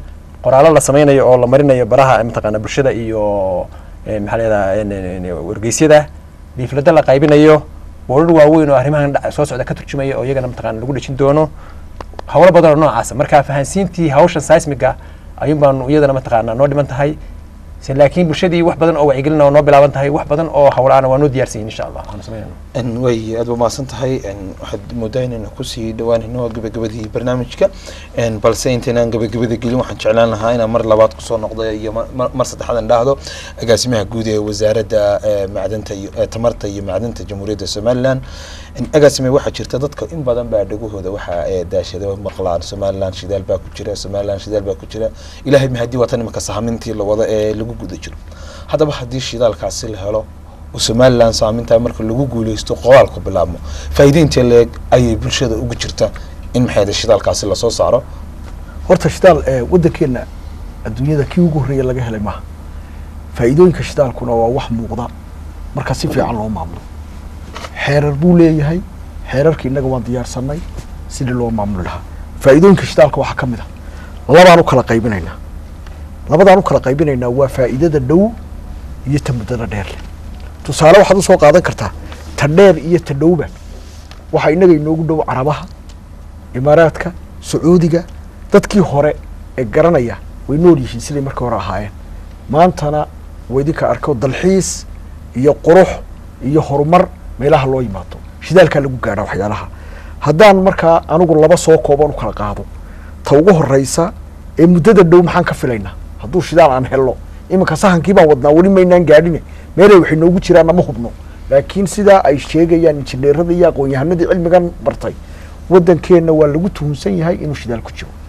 Speaker 3: qoraallo la sameynayo oo la marinayo baraha mataqaana bulshada iyo eh, maxaa leedaha wargeysyada liiflada la qaybinayo boorar waaweyn oo arrimahan dhac- soo socda ka turjumaya oo iyagana mataqaana lagu dhejin doono hawlo badan oo noocaasa marka fahansiintii hawshan seismiga ayuun baanu iyadana mataqaana noo dhiman tahay Se- laakiin bulshadii wax badan oo wacyigelin oo noo bilaaban tahay wax badan oo hawlaana waa noo diyaarsan yihin insha allah waanu sameynayna
Speaker 1: n way aad ba mahadsan tahay n waxaad moodaa inaynu kusii dhawaanayno gabagabadii barnaamijka n balse intaynaan gabagabada gelin waxaan jeclaan lahaa inaan mar labaad kusoo noqdo iyo ma- ma- mar saddexaad aan dhahdo agaasimaha guud ee wasaaradda eh, macdanta iyo eh, tamarta iyo macdanta jamhuuriyadda somaliland n agaasime waxaa jirta dadka in badan baa dhagahooda waxaa eh, daashada maqlaan somaliland shidaal baa ku jira somaliland shidaal baa ku jira ilaahay mahadii waa tan imanka sahamintii la wada ee lagu guda jiro haddaba haddii shidaalkaasi la helo oo somaliland saamintaa marka lagu guuleysto qoraalku bilaabmo faa'iideynta leeg ayay bulshada ugu jirta in maxay shidaalkaasi lasoo saaro
Speaker 2: horta shidaal ee waddankeena adduunyada kii ugu horreeya laga helay maaha faa'iidooyinka shidaalkuna waa wax muuqda marka si fiican loo maamulo xeerar buu leeyahay xeerarka innaga waan diyaarsanay sidii loo maamuli lahaa faa'iidooyinka shidaalka waxaa ka mid ah labaan u kala qaybinaynaa labadaan u kala qaybinaynaa waa faa'iidada dhow iyo ta muddada dheer leh tusaale waxaad usoo qaadan kartaa ta dheer iyo ta dhowba waxaa innaga inoogu dhow carabaha imaaraadka sacuudiga dadkii hore ee garanaya way nool yihiin siday markii hore ahaayeen maantana waa idinka arko dalxiis iyo qurux iyo horumar meelaha loo yimaado shidaalkaa lagu gaadhaa waxyaalaha haddaan markaa anigu laba soo kooban u kala qaado ta ugu horeysa ee muddada dhow maxaan ka filaynaa hadduu shidaal aan helno iminka sahankii baan wadnaa weli maynaan gaadhine meelay waxay noogu jiraan nama hubno laakiin sidaa ay sheegayaan injineerada iyo aqoon-yahanadii cilmigan bartay waddankeenna waa lagu tuhunsan yahay inuu shidaal ku jiro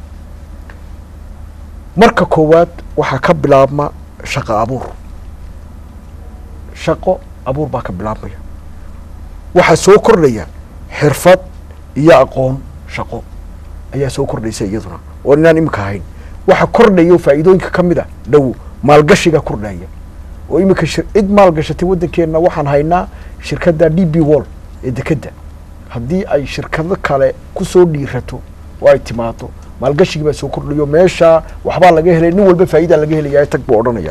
Speaker 2: marka koowaad waxaa ka bilaabma shaqo abuur shaqo abuur baa ka bilaabmaya waxaa soo kordhaya xirfad iyo aqoon shaqo ayaa soo kordhaysa iyaduna oo inaan iminka ahayn waxa kordhaya oo faa'iidooyinka ka mid a dhow maalgashiga kordhaya oo iminka shir- cid maalgashatay waddankeenna waxaan haynaa shirkadda d b wall ee dekedda haddii ay shirkado kale kusoo dhiirato oo ay timaado maalgashigii baa soo kordhayo meesha waxbaa laga helay nin walba faa'idaa laga helaya tag buu odhanaya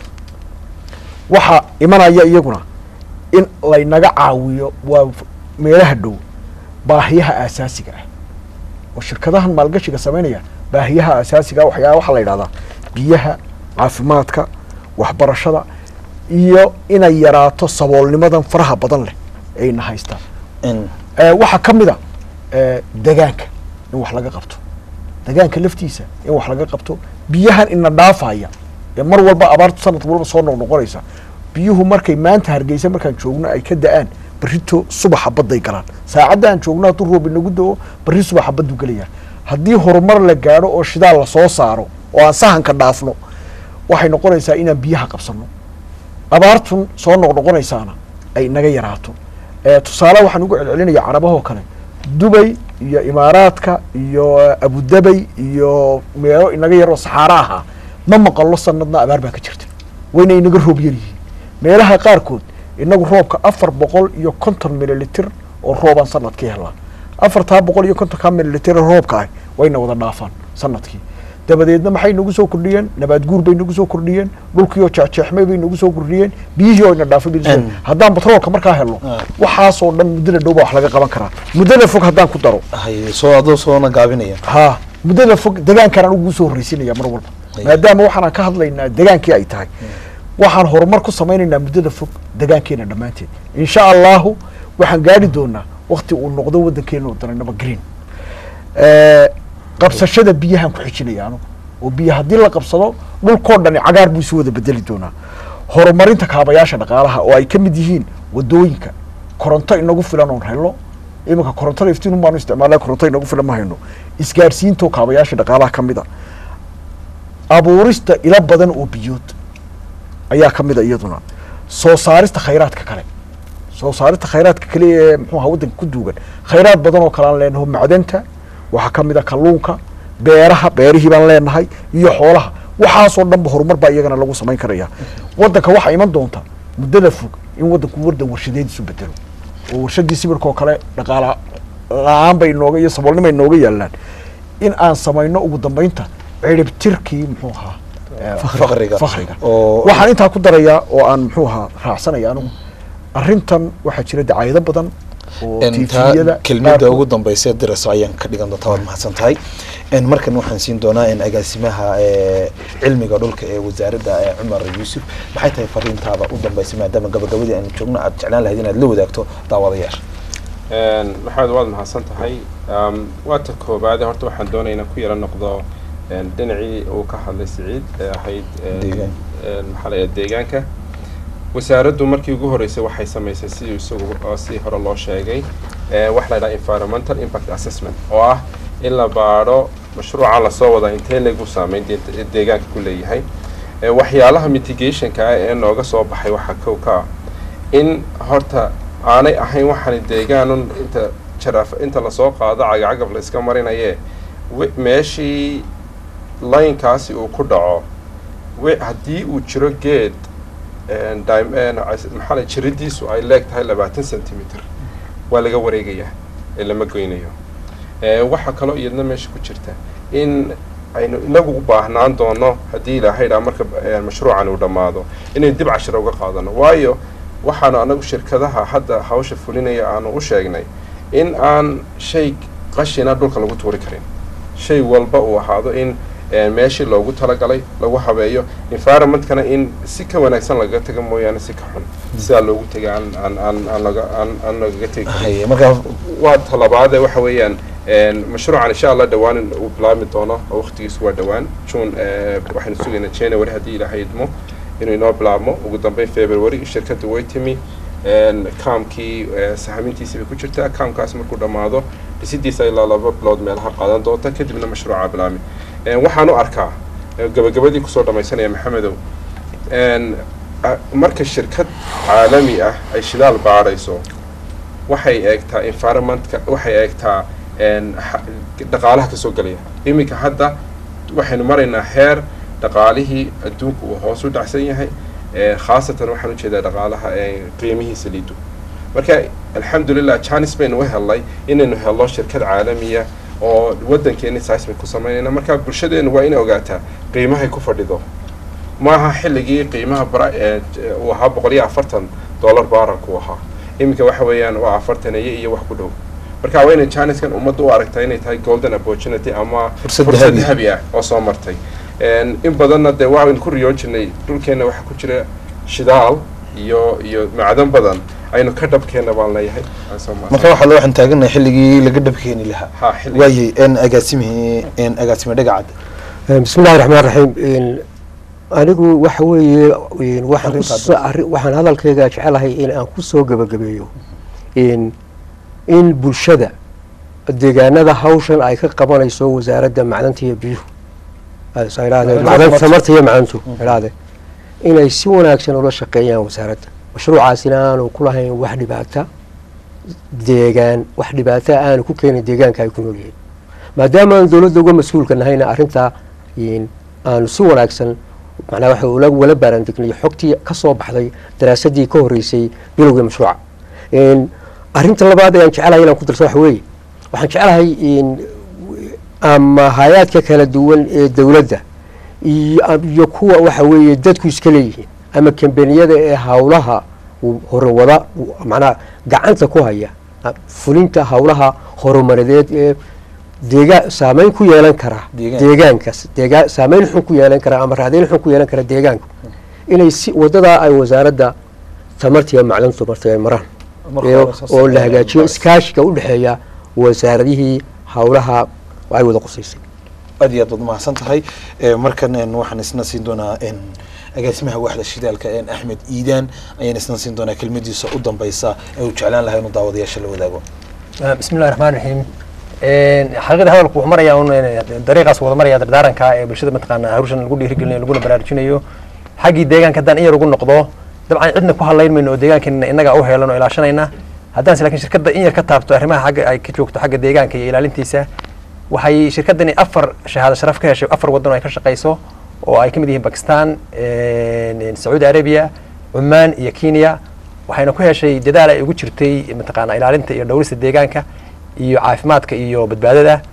Speaker 2: waxaa imanaya iyaguna in laynaga caawiyo waa f- meelaha dhow baahiyaha aasaasiga ah oo shirkadahan maalgashiga samaynaya baahiyaha aasaasiga ah waxyaa waxaa la yidhahdaa biyaha caafimaadka waxbarashada iyo inay yaraato saboolnimadan faraha badan leh ayna haystaan
Speaker 1: n
Speaker 2: Eh, waxaa ka mid a eh, degaanka in wax laga qabto degaanka laftiisa in wax laga qabto biyahan ina dhaafaya ee mar walba abaartu sanad walba soo noqnoqonaysa biyuhu markay maanta hargeysa markaan joogno ay ka da-aan berrito subaxa badday galaan saacadda aan joogno hadduu roob inagu da-o berri subaxa baddu gelaya haddii horumar la gaadho oo shidaal la soo saaro oo aan sahanka dhaafno waxay noqonaysaa inaan biyaha qabsano abaartun soo noqnoqonaysaana ay naga yaraato Eh, tusaale waxaan ugu celcelinaya carabahoo kale dubay iyo imaaraadka iyo eh, abudabay iyo meelo inaga yaroo saxaaro ahaa ma maqallo sanadna abaar baa ka jirta wayna inaga roob yar yihiin meelaha qaarkood inagu roobka afar boqol iyo konton mililitir oo roobaan sanadkii helaa afartaa boqol iyo kontonkaa mililitir ee roobka ah wayna wada dhaafaan sanadkii dabadeedna maxay nagu soo kordhiyeen nabaad guur bay nagu soo kordhiyeen dhulkiioo jeexjeexmay bay nagu soo kordhiyeen biyihii oo ina dhaafay bay nagu soo-
Speaker 1: Mm.
Speaker 2: haddaan batroolka markaa helno
Speaker 1: Ah.
Speaker 2: waxaasoo dhan muddada dhow baa wax laga qaban karaa muddada fog haddaan ku daro
Speaker 1: hay soo adoo soona gaabinaya
Speaker 2: ha muddada fog degaankaan ugu soo horreysinaya mar walba
Speaker 1: Ay.
Speaker 2: maadaama waxaan ka hadlaynaa degaankii ay tahay waxaan horumar ku samaynaynaa muddada fog degaankeena dhammaanteed insha allahu waxaan gaari doonaa wakti uu noqdo waddankeena oo daranaba green Eh, qabsashada biyahaan ku xijinaya anugu oo biyo haddii la qabsado dhulkoo dhani cagaar buu isu wada bedeli doonaa horumarinta kaabayaasha dhaqaalaha oo ay ka mid yihiin wadooyinka koronto inagu filan oon helno iminka korontada iftiin baanu isticmaalna koronto inagu filan ma hayno isgaarsiintoo kaabayaasha dhaqaalaha ka mid a abuurista ilo badan oo biyood ayaa ka mid a iyaduna soo saarista khayraadka kale soo saarista khayraadka kale ee muxuu ahaa waddanka ku duugan khayraad badan oo kale aan leenaho macdanta waxaa ka mid a kalluunka beeraha beerihii baan leenahay iyo xoolaha waxaasoo dhanba horumar baa iyagana lagu samayn karaya waddanka waxaa iman doonta muddada fog in waddanku waddan warshadeediisu bedelo oo warshadii sibirka oo kale dhaqaala la-aan bay nooga iyo saboolnimo ay nooga yaalaan in aan samayno ugu dambeynta ciribtirkii muxuu ahaa eh,
Speaker 1: Faqriga.
Speaker 2: faqriga
Speaker 1: oo
Speaker 2: waxaan intaa ku darayaa oo aan muxuu ahaa raacsanaya anigu arrintan waxaa jira dacaayado badan oo
Speaker 1: intaa
Speaker 2: tviyada
Speaker 1: kelmada ugu dambaysa dirayso ayaan ka dhigan doontaa waad mahadsan tahay En markan waxaan siin doonaa in agaasimaha eh, cilmiga dhulka ee wasaaradda eh, cumar yuusuf maxay tahay fariintaada u dambaysa maadaama gabagabadii aan joogno aad jeclaan lahayd inaad la wadaagto daawadayaasha
Speaker 4: Een, maxamed waad mahadsan tahay Um, waa ta koobaade horta waxaan doonaya inaan ku yara noqdo een, dhinacii uu ka hadlay siciid ee ahayd een,
Speaker 1: Deegaan.
Speaker 4: een, maxaa la yidhaha deegaanka wasaaraddu markii ugu horreysay waxay samaysay sidii isagu oo si hore loo sheegay ee, wax la yidhaha environmental impact assessment oo ah in la baadho mashruuca lasoo wada intee lagu saameyn de- deegaanka ku leeyahay Ee, waxyaalaha mitigationka ah ee nooga soo baxay waxaa kow ka ah in horta aanay ahayn waxaan deegaanun inta jaraaf inta lasoo qaado cagacagaf la iska marinaye wi- meeshii laynkaasi uu ku dhaco wi- haddii uu jiro geed een, dim- een, as- maxaa la jiridiisu ay leeg tahay labaatan centimeter waa laga wareegayaa ee lama goynayo Ee, waxaa kaloo iyadna meesha ku jirta in aynu inagu u baahnaan doono haddii ilaahay dhaa marka ee, mashruucan uu dhammaado inaynu dib cashira uga qaadano waayo waxaanu anagu shirkadaha hadda hawsha fulinaya aanu u sheegnay in aan shay qashina dhulka lagu tuuri karin shay walba uu ahaado in ee, meeshii loogu talagalay lagu habeeyo environmentkana in si ka wanaagsan lagaga taga mooyaane si ka xun sidaa loogu tega aan aan aan aan laga aan aan lagaga tegi karin
Speaker 1: Haye, marka
Speaker 4: waa talabaade waxa weeyaan een, mashruucan insha allah dhawaan in uu bilaabmi doono oo waqtigiisu waa dhawaan june eh, waxaynu sugaynaa january haddii ilaahay idmo inuu inoo bilaabmo ugu dambeyn february shirkadda way timi een, kaamkii eh, sahamintiisii bay ku jirtaa kaamkaas markuu dhammaado dhisidiisa ilaa laba bilood meelaha qaadan doonta kadibna mashruuca bilaabmi Een, waxaan u arkaa eh, gabagabadii kusoo dhamaysanaya maxamedow een, a- marka shirkad caalami ah ay shidaal baadhayso waxay eegtaa environmentka waxay eegtaa een, ha- dhaqaalaha kasoo gelaya iminka hadda waxaynu maraynaa heer dhaqaalihii adduunka uu hoos u dhacsan yahay ee, khaasatan waxaan ujeedaa dhaqaalaha ee, qiimihiisa liido marka alxamdulilah janis baynu u helnay inaynu helno shirkad caalamiya oo wadankeeni seismic ku samaynayna marka bulshadeenu waa inay ogaataa qiimahay ku fadhido maaha xilligii qiimaha bara ee j- uu ahaa boqol iyo afartan dollar baaranku ahaa iminka waxa weeyaan waa afartaneeye iyo wax ku dhow marka waa inay janiskan ummadda u aragtaa inay tahay golden opportunity ama
Speaker 1: Fursad
Speaker 4: fursad
Speaker 1: dahabi.
Speaker 4: dahabi ah oo soo martay Een, in badanna dee waxaynu ku riyoon jirnay dhulkeenna waxaa ku jira shidaal iyo iyo macdan badan aynu ka dhabkeenna baan leeyahay Aan soo maarsan.
Speaker 1: marka waxaa waxaan taaganahay xilligii laga dhabkeeni lahaa
Speaker 4: ha xilli
Speaker 1: waayey en agaasimihii en agaasime dhagacad
Speaker 5: bismi illahi raxmaan raxiim Een, anigu waxa weeye een, waxaan ku
Speaker 1: Arrintaad
Speaker 5: soo- arri- waxaan hadalkayga jecelahay in aan ku soo gebagabeeyo in in bulshada deegaanada hawshan ay ka qabanayso wasaaradda macdanta iyo biyuhu Ay soo idhaahdeen,
Speaker 1: Macdanta
Speaker 5: macdan
Speaker 1: tamarta.
Speaker 5: tamarta iyo macdantu idhaahdeen inay si wanaagsan ula shaqeeyaan wasaaradda mashruucaasina aanu ku lahayn wax dhibaata deegaan wax dhibaata aanu ku keenin deegaanka ay ku nool yihiin maadaama aan dowladda uga mas-uulka nahayna arrintaa in aanu si wanaagsan macnaa waxa ula wala baaraandegnay xogtii ka soo baxday daraasadii ka horreysay bilowgii mashruuca In arrinta labaad ee aan jecelahay inaan ku darso waxa weeye waxaan jecelahay in ama hay-aadka kala duwan ee dowladda iyo iyo kuwa waxa weeye dadku iska leeyihiin ama kambaniyada ee hawlaha uu horewada uu macnaha gacanta ku haya ah, fulinta hawlaha horumarineed ee deegaan saameyn ku yeelan kara
Speaker 1: Deegaan.
Speaker 5: deegaankaas deegaan saameyn xun ku yeelan kara ama raadayn xun ku yeelan kara deegaanka inay si wadadaa ay wasaaradda tamarta iyo macdanta martay ay maraan
Speaker 1: Marka
Speaker 5: iyo-
Speaker 1: hore soo
Speaker 5: oo la
Speaker 1: saareen
Speaker 5: hagaajiyo
Speaker 1: baris.
Speaker 5: iskaashiga u dhexeeya wasaaradihii hawlaha ay wada qusaysay
Speaker 1: aad iyo aad baad mahadsan tahay Eh, markan en, waxaan isna siin doonaa en, agaasimaha waaxda shidaalka en, axmed iidaan ayaan isna siin doonaa kelmadiisa u dambeysa ee uu jeclaan lahaa inuu daawadayaasha la wadaago
Speaker 3: bismi illahi raxmaan raxiim xaqiiqda hadalku wuxuu marayaa un eh, dariiqaas wada maraya dardaaranka ee bulshada mataqaana hawshan lagu dhiirigelinayo laguna baraarujinayo xaggii deegaanka haddaan in yar ugu noqdo dabcan cidna ku hadlayn mayno oo deegaankeena innaga u heelan oo ilaashanayna haddaan laakiin shirkadda in yar ka taabto arrimaha xagga ay ka joogto xagga deegaanka iyo ilaalintiisa waxay shirkaddani afar shahaado sharaf ka heshay afar waddan oo ay ka shaqayso oo ay ka mid yihiin bakistan een, sacuudi arabia cumaan iyo kenya waxayna ku heshay dadaal ay ugu jirtay mataqaana ilaalinta iyo dhowrista deegaanka iyo caafimaadka iyo badbaadada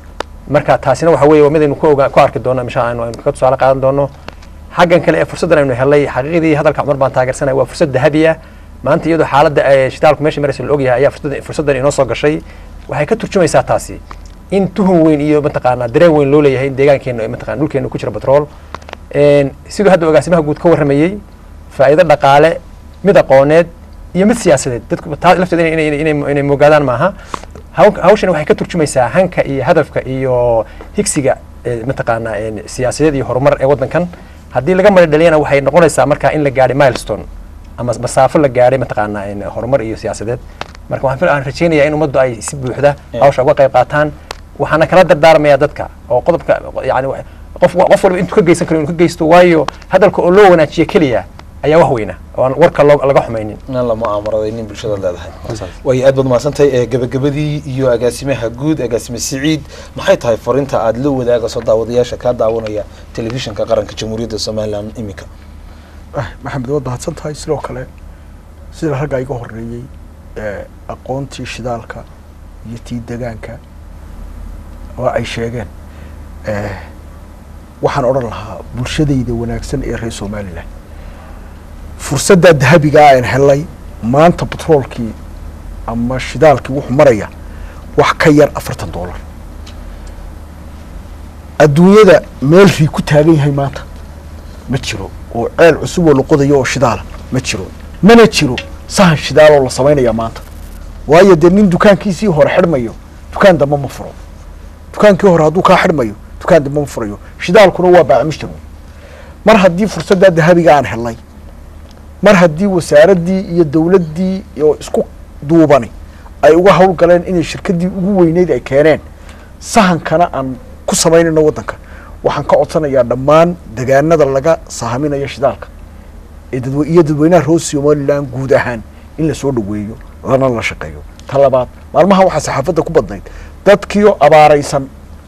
Speaker 3: marka taasina waxa weeye waa mid aynu ku ogaa ku arki doono insha aynu aynu kaga tusaale qaadan doono xaggan kale ee fursaddan aynu helay xaqiiqdii hadalka cumar baan taageersanaya waa fursad dahabi ah maanta iyadoo xaaladda ee shitaalku meesha maraysa la ogyahay ayaa fursaddan fursaddan inoo soo gashay waxay ka turjumaysaa taasi in tuhun weyn iyo mataqaanaa dareen weyn loo leeyahay in deegaankeena mataqana dhulkeena ku jira batrool Een, siduu hadda agaasimaha guud ka warramayey faa'iido dhaqaale mid aqooneed iyo mid siyaasadeed dadku taa lafteeda inay- inay- inay inay moogaadaan maaha Haw- hawshan waxay ka turjumaysaa hanka iyo hadafka iyo higsiga ee, mataqaanaa een, siyaasadeed iyo horumar ee waddankan haddii laga mara dhaliyana waxay noqonaysaa markaa in la gaadhay milestone ama masaafo la gaadhay mataqaanaa een, horumar iyo siyaasadeed marka waxaan fil- aan rajaynayaa in ummaddu ay si buuxda hawsha uga qayb qaataan waxaana kala dardaarmayaa dadka oo qodobka yani wa- qof qof walba intuu ka geysan karo inuu ka geysto waayo hadalka oo loo wanaajiyo keliya ayaa wax weyna oo aan warka loo- laga xumaynin
Speaker 1: inaan la mu'aamaraday nin bulshada leedahay way aad baad mahadsantahay ee gabagabadii iyo agaasimaha guud agaasime siciid maxay tahay fariinta aada la wadaagayso daawadayaasha kaa daawanaya telefishinka qaranka jamhuuriyadda somalilan iminka
Speaker 2: ah maxamed waad mahadsan tahay sidoo kale sida ragga iga horeeyey ee aqoontii shidaalka iyo tii degaanka oo ay sheegeen eh, waxaan odhan lahaa bulshadayda wanaagsan ee reer somalilan fursaddaa dahabigaa aan helay maanta batroolkii ama shidaalkii wuxuu maraya wax ka yar afartan dollar adduunyada meel rii ku taagan yahay maanta ma jiro oo ceel cusub oo la qodayo oo shidaala ma jiro mana jiro sahan shidaal oo la samaynaya maanta waayo dee nin dukaankiisii hore xidhmayo dukaan dambe ma furo dukaankii hore hadduu kaa xidhmayo dukaan dambe ma furayo shidaalkuna waa baacmishtar mar haddii fursaddaa dahabiga aan helnay mar haddii wasaaraddii iyo dowladdii oo isku duubani ay uga howlgaleen inay shirkaddii ugu weyneyd ay keeneen sahankana aan ku samaynayno waddanka waxaan ka codsanayaa dhammaan degaanada laga sahaminayo shidaalka ee dadwe iyo dadweynaha reer somaliland guud ahaan in la soo dhoweeyo lana la shaqeeyo ta labaad maalmaha waxaa saxaafadda ku badnayd dadkiioo abaaraysan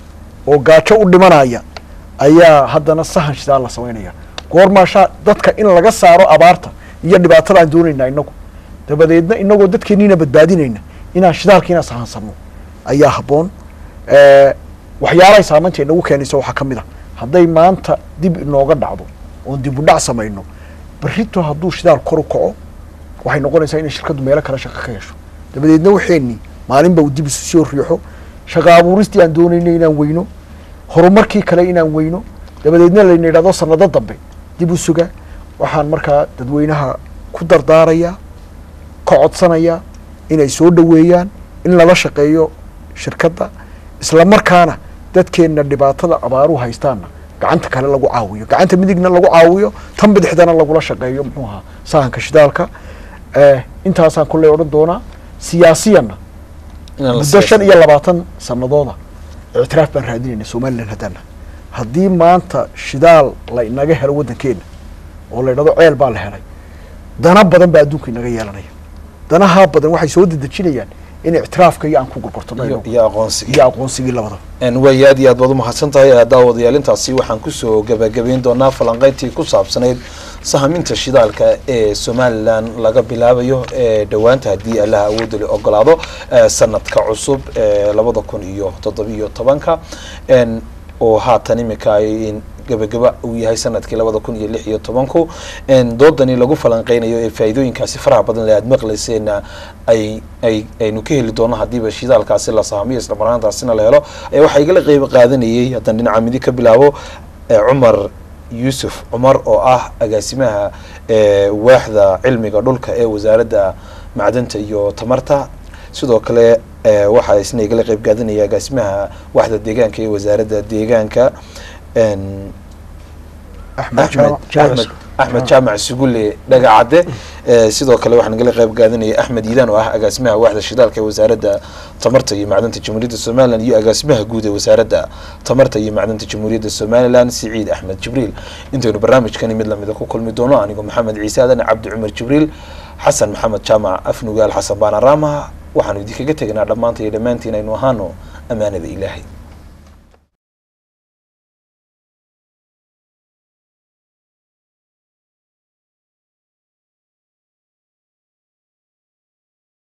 Speaker 2: oo gaajo u dhimanaya ayaa haddana sahan shidaal la samaynaya goormaashaa dadka in laga saaro abaarta iyo dhibaatada aan doonaynaa inagu dabadeedna inagoo dadkeeniina badbaadinayna inaan shidaalkiina sahansano ayaa habboon Eh, waxyaalahay saamaynta inagu keenaysa waxaa ka mid a hadday maanta dib inooga dhacdo oon dib u dhac samayno berrito hadduu shidaal kor u kaco waxay noqonaysaa inay shirkaddu meelo kale shaqo ka hesho dabadeedna waxeenni maalinba uu dib isu soo riixo shaqa abuuristii aan doonayno inaan weyno horumarkii kale inaan weyno dabadeedna layna yidhahdo sanado dambe dib u suga waxaan markaa dadweynaha ku dardaarayaa ka codsanaya inay soo dhoweeyaan in lala shaqeeyo shirkadda isla markaana dadkeenna dhibaatada abaaruhu haystaanna gacanta kale lagu caawiyo gacanta midigna lagu caawiyo tan bidixdana lagula shaqeeyo muxuu ahaa sahanka shidaalka Eh, intaasaan kulley odhan doonaa siyaasiyanna
Speaker 1: inaan la
Speaker 2: muddo shan
Speaker 1: siyaasadin.
Speaker 2: iyo labaatan sanadooda ictiraaf baan raadinayna somalilan haddana haddii maanta shidaal la inaga helo waddankeena oo la idhahdo ceel baa la helay dana badan baa adduunka inaga yeelanaya danahaa badan waxay soo dedejinayaan in ictiraafka iyo aan ku gurgurtano
Speaker 1: iyo
Speaker 2: inagu.
Speaker 1: iyo aqoonsiga
Speaker 2: iyo aqoonsigii labadaba
Speaker 1: n way aad iyo aad baad umahadsan tahay daawadayaal intaasi waxaan kusoo gabagabayn doonaa falanqeyntii ku saabsanayd sahaminta shidaalka ee somalilan laga bilaabayo ee dhowaanta haddii allaha awoodda la ogolaado ee sanadka cusub ee labada kun iyo toddobiyo tobanka n oo haatan imika ay gabagaba uu yahay sanadkii labada kun iyo lix iyo tobanku n doodani lagu falanqeynayo ee faa'iidooyinkaasi faraha badan le aad maqlayseena ay ay aynu ka heli doono haddiiba shidaalkaasi la sahamiyo isla marnaantaasina la helo ee waxaa igala qeyb qaadanayay haddaan dhinaca midi ka bilaabo ee cumar yuusuf cumar oo ah agaasimaha ee waaxda cilmiga dhulka ee wasaaradda macdanta iyo tamarta sidoo kale ee waxaa isna igala qeyb qaadanaya agaasimaha waaxda deegaanka ee wasaaradda deegaanka n
Speaker 2: axmed
Speaker 1: axmed
Speaker 2: jaamac
Speaker 1: axmed axmed jaamac sugulle dhagacadde Eh, sidoo kale waxaan nagala qayb qaadanayay axmed yiidaan oo ah agaasimaha waaxda shidaalka ee wasaaradda tamarta iyo macdanta jamhuuriyadda somalilan iyo agaasimaha guud ee wasaaradda tamarta iyo macdanta jamhuuriyadda somalilan siciid axmed jibriil intaynu barnaamijkani mid lamida ku kulmi doono anigoo maxamed ciise adan cabdi cumar jibriil xasan maxamed jaamac afnugaal xasan baana raama waxaanu idinkaga teganaa dhammaanta iyo dhammaantiin aynu ahaano ammaanada ilaahay